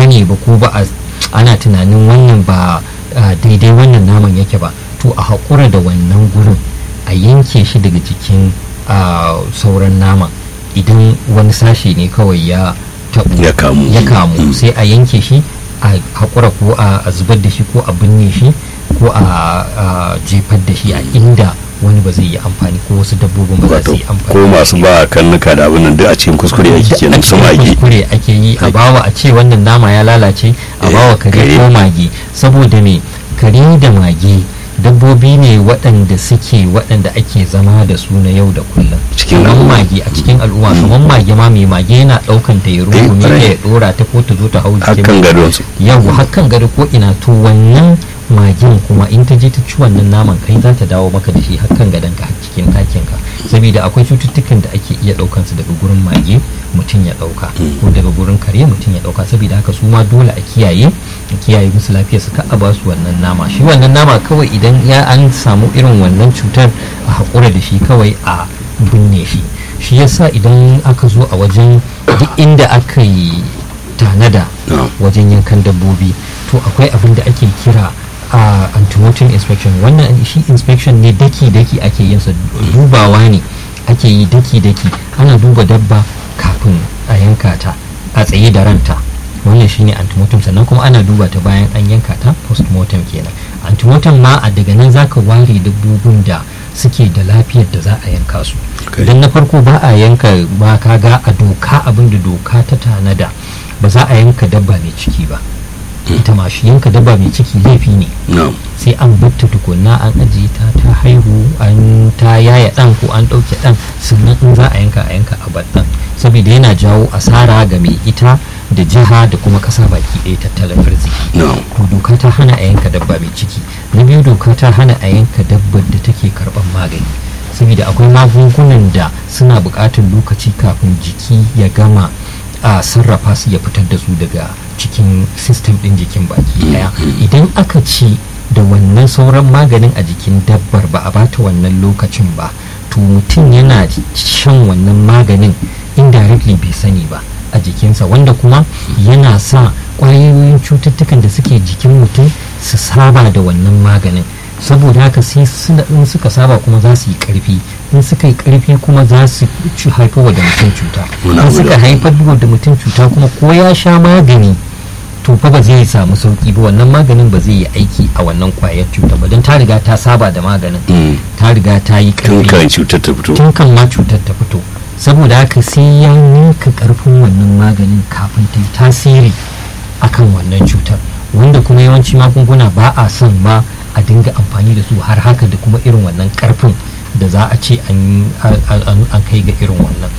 gane ba ko ba a ana tunanin wannan ba a, daidai wannan naman yake ba to a haƙura da wannan gurin a yanke shi daga jikin a, sauran naman idan wani sashe ne kawai ya taɓu Ya kamu. ya kamu sai a yanke shi a haƙura ko a a zubar da shi ko a binne shi ko a a jefar da shi a inda wani ba zai yi amfani ko wasu dabbobin ba za wato su yi amfani ko masu ba karnuka da abin nan duk a cikin kuskure ake kenan su cikin mage kuskure ake yi a bawa a ce wannan nama ya lalace a Eh, bawa kare kare. ko mage saboda me kare da mage dabbobi ne waɗanda suke waɗanda ake zama da su na yau da kullum Cikin kamar al'umma. mage a cikin al'umma kamar mage ma mai mage yana ɗaukan ta ya rungume ta ƙwarai. ya ɗora ta ko ta zo ta hau jikin hakan gadon su yau hakan gado ko ina to wannan magen kuma in ta je ta ci wannan naman kai za ta dawo maka da shi hakan gadon ka har cikin ɗakin ka saboda akwai cututtukan da ake iya ɗaukan su daga gurin mage mutum ya ɗauka ko daga gurin kare mutum ya ɗauka saboda haka su ma dole a kiyaye a kiyaye musu lafiyar su ka a ba su wannan nama shi wannan nama kawai idan ya an samu irin wannan cutar a haƙura da shi kawai a binne shi shi yasa idan aka zo a wajen duk inda aka yi tanada No. wajen yankan dabbobi to akwai abin da ake kira a antenatal inspection wannan shi inspection ne daki-daki ake yin sa dubawa ne ake yi daki-daki ana duba dabba kafin a yanka ta a tsaye da ranta wannan shine antenatal sannan kuma ana duba ta bayan an yanka ta postmortem kenan antenatal ma a daga nan zaka ware dabbobin da suke da lafiyar da za a yanka su Okay. idan na farko ba a yanka ba ka ga a doka abin da doka ta tanada ba za a yanka dabba mai ciki ba ita ma shi yanka dabba mai ciki laifi ne no sai an batta tukunna an ajiye ta ta haihu an ta yaya dan ko an ɗauke dan sannan in za a yanka a yanka a dan saboda yana jawo asara ga mai ita da jiha da kuma ƙasa baki ɗaya tattalin arziki no to doka ta hana a yanka dabba mai ciki na biyu doka ta hana a yanka dabbar da take karban magani saboda akwai magungunan da suna buƙatar lokaci kafin jiki ya gama a sarrafa su ya fitar da su daga cikin sistem ɗin jikin baki ɗaya idan aka ci da wannan sauran maganin a jikin dabbar ba a bata wannan lokacin ba to mutum yana shan wannan maganin indirectly bai sani ba a jikinsa wanda kuma yana sa ƙwayoyin cututtukan da suke jikin mutum su saba da wannan maganin saboda haka sai suna in suka saba kuma za su yi ƙarfi in suka yi ƙarfi kuma za su ci haifarwa da mutum cuta Muna in suka gudu. haifar da mutum cuta kuma ko ya sha magani to fa ba zai samu sauki ba wannan maganin ba zai yi aiki a wannan kwayar cuta ba don ta riga ta saba da maganin Mm. ta riga ta yi tun ƙarfi kan cutar ta fito tun kan ma cutar ta fito saboda haka sai ya ninka karfin wannan maganin kafin ta yi tasiri akan wannan cutar wanda kuma yawanci magunguna ba a son ma a dinga amfani da su har haka da kuma irin wannan karfin da za a ce an an- an kai ga irin wannan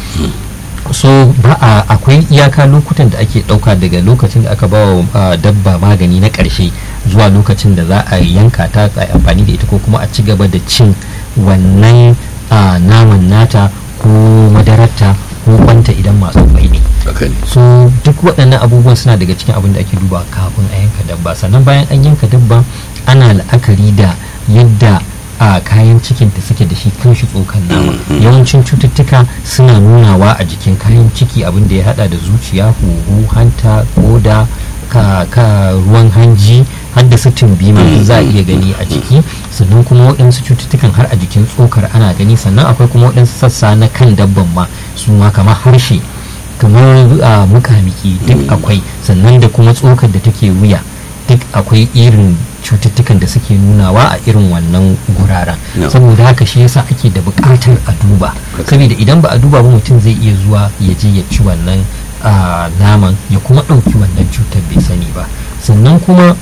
so ba a akwai iyaka lokutan da ake dauka daga lokacin da aka ba wa dabba magani na karshe zuwa lokacin da za a yanka ta a yi amfani da ita ko kuma a ci gaba da cin wannan ah, naman nata ko madararta ko kwanta idan masu kwai ne haka ne so duk waɗannan abubuwan suna daga cikin abin da ake duba kafin a yanka dabba sannan bayan an yanka dabba ana la'akari da yadda a kayan cikinta suke da shi kan shi tsokan nama yawancin cututtuka suna nunawa a jikin kayan ciki abin da ya hada da zuciya huhu hanta koda ka, ka ruwan hanji har da su tumbi ma duk za a iya gani a jiki sannan kuma waɗansu cututtukan har a jikin tsokar ana gani sannan akwai kuma waɗansu sassa na kan dabban ma su ma kamar harshe kamar a mukamiki duk akwai sannan da kuma tsokar da take wuya duk akwai irin cututtukan da suke nunawa a irin wannan guraren No. saboda haka shi yasa ake da buƙatar a duba saboda idan ba a duba ba mutum zai iya zuwa ya je ya ci wannan ah, naman ya kuma ɗauki wannan cutar bai sani ba sannan kuma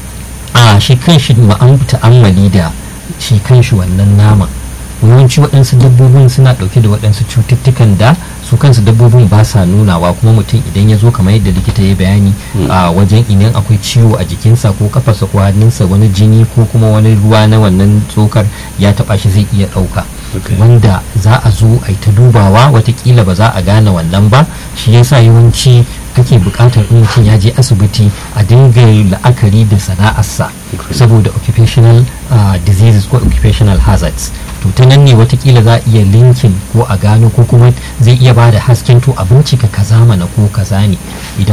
a shi kan shi ma'an ta'ammali da shi kan shi wannan naman yawanci waɗansu dabbobin suna ɗauke da waɗansu cututtukan da su kansu dabbobin ba sa nunawa kuma mutum idan ya zo kamar yadda likita ya bayani a wajen idan akwai ciwo a jikinsa ko kafarsa ko hannunsa wani jini ko kuma wani ruwa na wannan tsokar ya taɓa shi zai iya ɗauka Okay. wanda za a zo a yi ta dubawa watakila ba za a gane wannan ba shi yasa yawanci ake buƙatar in mutum ya je asibiti a dinga la'akari da sana'arsa Okay. saboda occupational uh, diseases ko occupational hazards to ta nan ne watakila za a iya linkin ko a gano ko kuma zai iya ba da hasken to a bincika kaza mana ko kaza ne idan